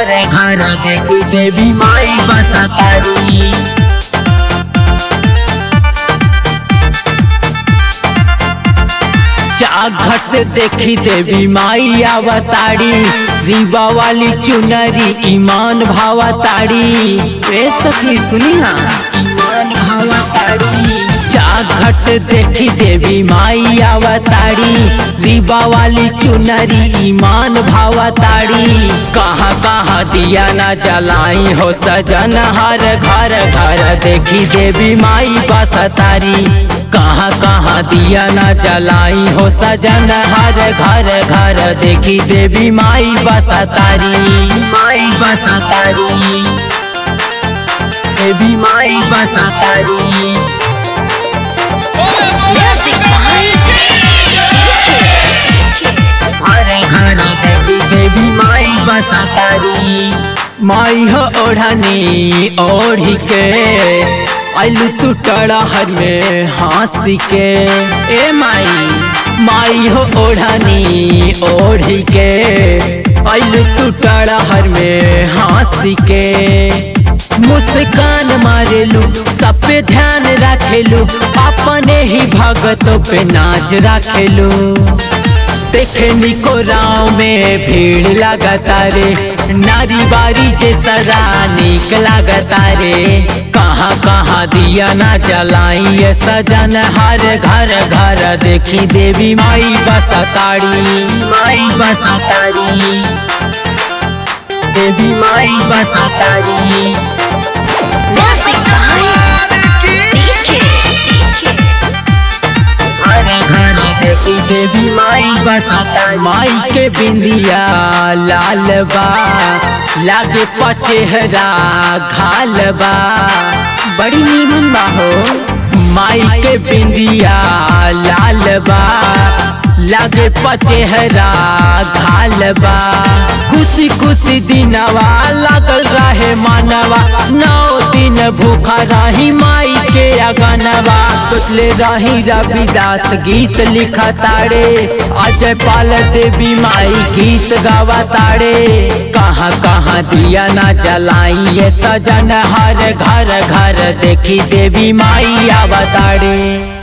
घर घर देखी देवी माई बसतारी घट से देखी देवी माई आवताड़ी रीबा वाली चुनरी ईमान भावताड़ी रे सखी सुनी ना ईमान भावताड़ी घट से देखी देवी माई आवताड़ी रीबा वाली चुनरी ईमान भावताड़ी कहाँ कहाँ दिया ना जलाई हो सजन हर घर घर देखी देवी माई बसतारी कहाँ कहाँ दिया ना जलाई हो सजन हर घर घर देखी देवी माई बसतारी माई बसतारी देवी माई बसतारी घर देखी देवी माई बसतारी माई हो ओढ़नी ओढ़ी के आलू तू टड़हर में हंसी के ए माई माई हो ओढ़नी ओढ़ी के आलू तू टड़हर में हंसी के मुस्कान मारेलू सब पे ध्यान रखेलू अपने ही भगतों पे नाच रखेलू देखे निको राव में भीड़ लगता रे नारी बारी जैसा निक लगता रे कहाँ कहाँ दिया ना जलाई ये सजन हर घर घर देखी देवी माई बसताड़ी माई बसतारी देवी माई बसतारी घर देखी देवी माई बसता माई के बिंदिया लाल बा लागे पचेहरा घाल बा बड़ी नीमन बा हो माई के बिंदिया लाल बा लागे पचेहरा घाल बा खुशी खुशी दिनवा लागल रहे मानवा नौ दिन भूखा रही माई के अगनवा सोचले रही रविदास गीत लिखा ताड़े अजय पाल देवी माई गीत गावा ताड़े कहाँ कहाँ दिया ना जलाई ये सजन हर घर घर देखी देवी माई आवताड़े